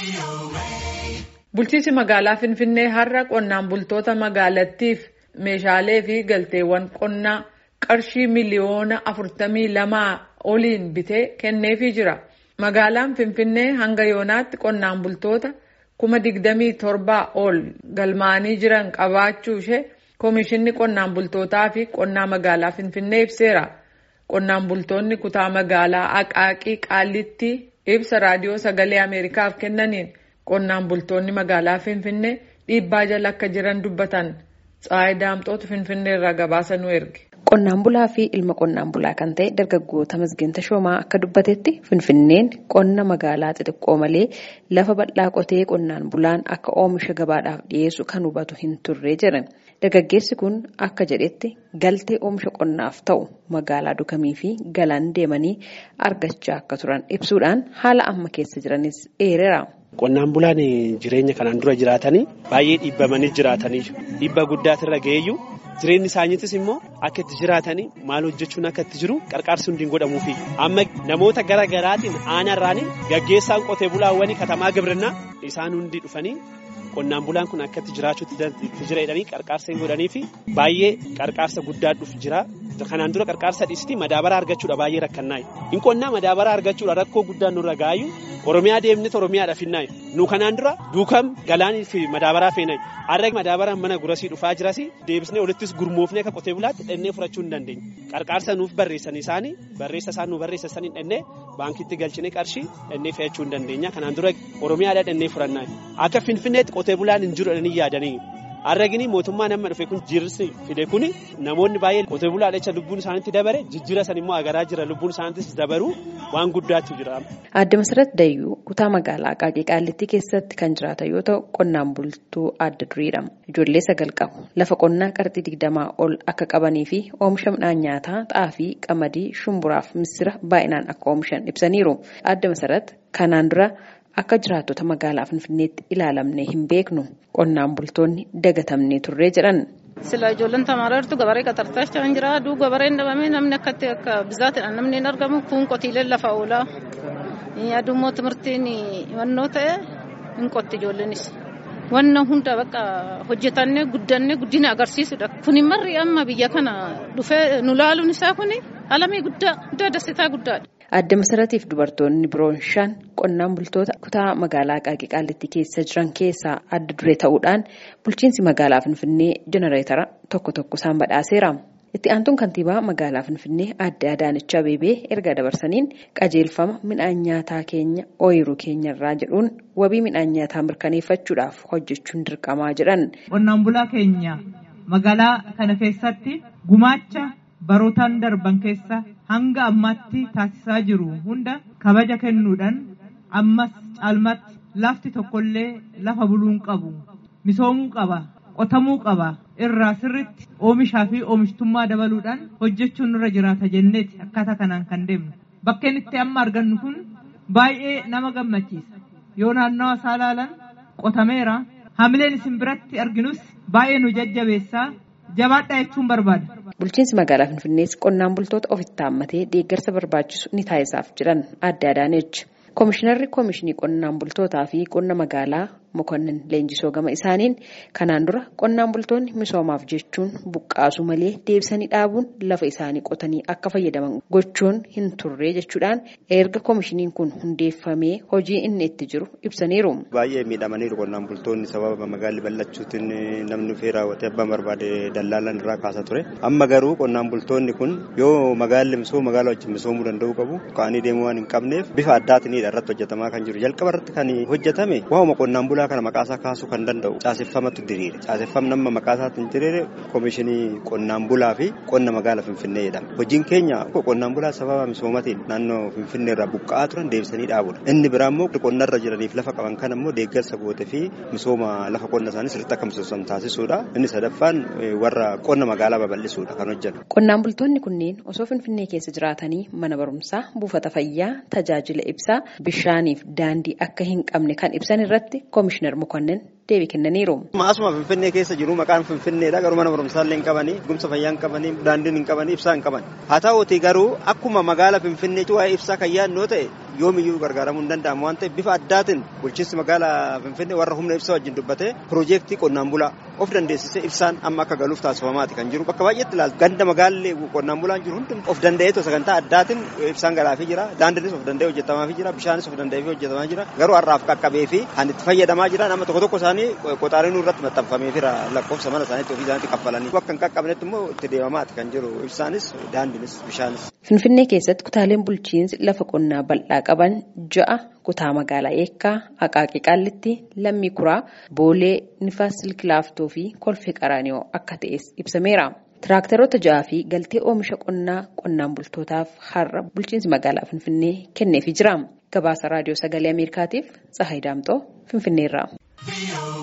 Bulchiinsi magaalaa Finfinnee har'a qonnaan bultoota magaalattiif meeshaalee fi galteewwan qonnaa qarshii miliyoona afurtamii lamaa oliin bitee kenneefii jira. Magaalaan Finfinnee hanga yoonaatti qonnaan bultoota kuma digdamii torbaa ol galmaa'anii jiran qabaachuu ishee Komishinni Qonnaan Bultootaa fi Qonnaa Magaalaa Finfinnee ibseera. Qonnaan bultoonni kutaa magaalaa Aqaaqii Qaallittii ibsa raadiyoo sagalee Ameerikaaf kennaniin qonnaan bultoonni magaalaa Finfinnee dhiibbaa jala akka jiran dubbatan. Tsaayi Daamxootu Finfinnee irraa gabaasa nu erge. Qonnaan bulaa fi ilma qonnaan bulaa kan ta'e dargaggoota Masgeen Tashoomaa akka dubbatetti Finfinneen qonna magaalaa xixiqqoo malee lafa bal'aa qotee qonnaan bulaan akka oomisha gabaadhaaf dhiyeessu kan hubatu hin turre jedhan. Dargaggeessi kun akka jedhetti galtee oomisha qonnaaf ta'u magaalaa dukamii fi galaan deemanii argachaa akka turan ibsuudhaan haala amma keessa jiranis eereera. Qonnaan bulaan jireenya kanaan dura jiraatanii baay'ee dhiibbamanii jiraatanii dhiibba guddaatirra ga'eeyyuu jireenyi isaaniitis immoo akka itti jiraatanii maal hojjechuun akka itti jiru qarqaarsi hundi hin godhamuufi amma namoota gara garaatiin aanarraanii gaggeessaan qotee bulaawwanii katamaa gibirinnaa isaan hundi dhufanii qonnaan bulaan kun akka itti jiraachuutti jira jedhanii qarqaarsa hin godhanii fi baay'ee qarqaarsa guddaa dhufu jira. Kanaan dura qarqaarsa dhiistii madaabaraa argachuudha baay'ee rakkannaayi. Hin qonnaa madaabaraa argachuudha rakkoo guddaan nurra gaayu Oromiyaa deemnee Oromiyaadha finnaayi. Nu kanaan dura duukam galaanii fi madaabaraa feenayi. Har'a madaabaraan mana gurasii dhufaa jirasi deebisnee olittis gurmoofnee akka qotee bulaatti dhennee furachuu hin dandeenye. Qarqaarsa nuuf barreessan isaanii barreessa isaan nu barreessan dhennee baankitti galchinee qarshii dhennee fe'achuu hin dandeenya. Kanaan dura Oromiyaadha dhennee furannaayi. Akka Finfinneetti qotee bulaan hin jiru jedhanii yaadanii. Arragini mootummaa nama dhufe kun jirsi fide kuni namoonni baay'een qotee bulaa jecha lubbuun isaaniitti dabare jijjiira san immoo agaraa jira lubbuun isaaniittis dabaru waan guddaatu jira. Aadde Masarat Dayyuu kutaa magaalaa Aqaaqii Qaallittii keessatti kan jiraatan yoo ta'u qonnaan bultuu adda duriidha. Ijoollee sagal qabu. Lafa qonnaa qarxii digdamaa ol akka qabanii fi oomisha midhaan nyaataa xaafii, qamadii, shumburaaf misira baay'inaan akka oomishan ibsaniiru. Aadde Masarat kanaan dura Akka jiraattota magaalaa Finfinneetti ilaalamnee hin beeknu qonnaan bultoonni dagatamnee turree jedhan. Sila ijoolleen tamaaraa jirtu gabaree qaxartaa kan jira. Aduu gabareen dhabamee namni akkatti akka bizaatidhaan namni hin argamu kun qotiileen lafa oolaa. Adummoo timirtiin himannoo ta'e hin qotti ijoolleenis. Wanna hunda bakka hojjetannee guddannee guddina agarsiisudha. Kuni marri amma biyya kana dhufee nu laaluun isaa kuni alamii guddaa guddaa dasitaa guddaadha. Aadde Masaratiif dubartoonni biroon shan qonnaan bultoota kutaa magaalaa Aqaaqii Qaallittii keessa jiran keessaa adda duree ta'uudhaan bulchiinsi magaalaa Finfinnee jenereetara tokko tokko isaan badhaaseera. Itti aantuun kantiibaa magaalaa Finfinnee aadde Adaanech Abeebee erga dabarsaniin qajeelfama midhaan nyaataa keenya ooyiruu keenyarraa jedhuun wabii midhaan nyaataa mirkaneeffachuudhaaf hojjechuun dirqamaa jedhan. Qonnaan bulaa keenya magaalaa kana keessatti gumaacha barootaan darban keessa hanga ammaatti taasisaa jiru hunda kabaja kennuudhaan ammas caalmatti lafti tokkollee lafa buluun qabu misoomuu qaba qotamuu qaba irraa sirritti oomishaa fi oomishtummaa dabaluudhaan hojjechuun nurra jiraata jenneeti akkaataa kanaan kan deemnu bakkeen itti amma argannu kun baay'ee nama gammachiisa yoo naannawa isaa ilaalan qotameera hamileen isin biratti arginus baay'ee nu jajjabeessaa jabaadhaa jechuun barbaada. Bulchiinsi magaalaa Finfinnees qonnaan bultoota ofitti haammatee deeggarsa barbaachisu ni taasisaaf jedhan Aadde Adaanech. Koomishinarri Koomishinii Qonnaan Bultootaa fi Qonna Magaalaa Mokonnin Leenjisoo gama isaaniin kanaan dura qonnaan bultoonni misoomaaf jechuun buqqaasuu malee deebisanii dhaabuun lafa isaanii qotanii akka fayyadaman gochuun hin turre jechuudhaan erga koomishiniin kun hundeeffamee hojii inni itti jiru ibsaniiru. Baay'ee miidhamaniiru qonnaan bultoonni sababa magaalli bal'achuutiin namni dhufee raawwatee abbaan barbaade dallaalan irraa kaasa ture. Amma garuu qonnaan bultoonni kun yoo magaalli misooma magaalaa wajjin misoomuu danda'uu qabu ka'anii deemuu waan hin qabneef bifa addaatiin irratti hojjetamaa kan jiru. Jalqaba irratti kan hojjetame waa'uma qonnaan bulaa kana maqaasaa kaasuu kan danda'u caaseffamatu diriire. Caaseffam nama maqaasaatiin diriire koomishinii qonnaan bulaa fi qonna magaalaa Finfinnee jedhama. Hojiin keenya qonnaan bulaa sababa misoomatiin naannoo Finfinnee irraa buqqa'aa turan deebisanii dhaabudha. Inni biraa immoo qonnarra jiraniif lafa qaban kan immoo deeggarsa goote fi misooma lafa qonna isaanii sirriitti akka misooman taasisuudha. Inni sadaffaan warra qonna magaalaa babal'isuudha kan hojjetu. Qonnaan bultoonni kunneen osoo Finfinnee keessa jiraatanii mana barumsaa, buufata fayyaa, tajaajila ibsaa, bishaaniif daandii akka hin qabne kan ibsan irratti koomishinar Mokonnin deebii kennaniiru. Maasuma Finfinnee keessa jiru maqaan Finfinneedha garuu mana barumsaa illee hin qabanii gumsa fayyaa hin qabanii daandiin hin qabanii ibsaa hin qaban haa ta'uuti garuu akkuma magaala Finfinnee waa'ee ibsaa kan yaadnoo ta'e yoomiyyuu gargaaramuu hin danda'amu waan ta'eef bifa addaatiin bulchiinsi magaalaa Finfinnee warra humna ibsaa wajjin dubbatee piroojeektii qonnaan bulaa of dandeessisee ibsaan amma akka galuuf taasifamaati kan jiru bakka baay'eetti ilaaltu ganda magaalli qonnaan bulaan jiru hundi of danda'eetu sagantaa addaatiin ibsaan galaafii jira daandiinis of danda'ee hojjetamaafii jira bishaanis of danda'ee hojjetamaa jira garuu har'aaf qaqqabee fi kan itti fayyadamaa jira nama tokko tokko isaanii qoxaariin irratti maxxanfamee jira lakkoofsa mana isaaniitti ofii isaaniitti kaffalanii bakka hin qaqqabnetti immoo itti deemamaati kan jiru ibsaanis daandiinis bishaanis. Finfinnee keessatti kutaaleen bulchiinsi lafa qonnaa bal'aa qaban ja'a kutaa magaalaa eekkaa aqaaqii qaallitti lammii kuraa boolee nifaas silkilaaftoo fi kolfee qaraanioo akka ta'es ibsameera. Tiraaktaroota ja'aa fi galtee oomisha qonnaa qonnaan bultootaaf har'a bulchiinsi magaalaa Finfinnee kenneefii jira. Gabaasa raadiyoo sagalee Ameerikaatiif Tsahayi Daamxoo Finfinneerraa.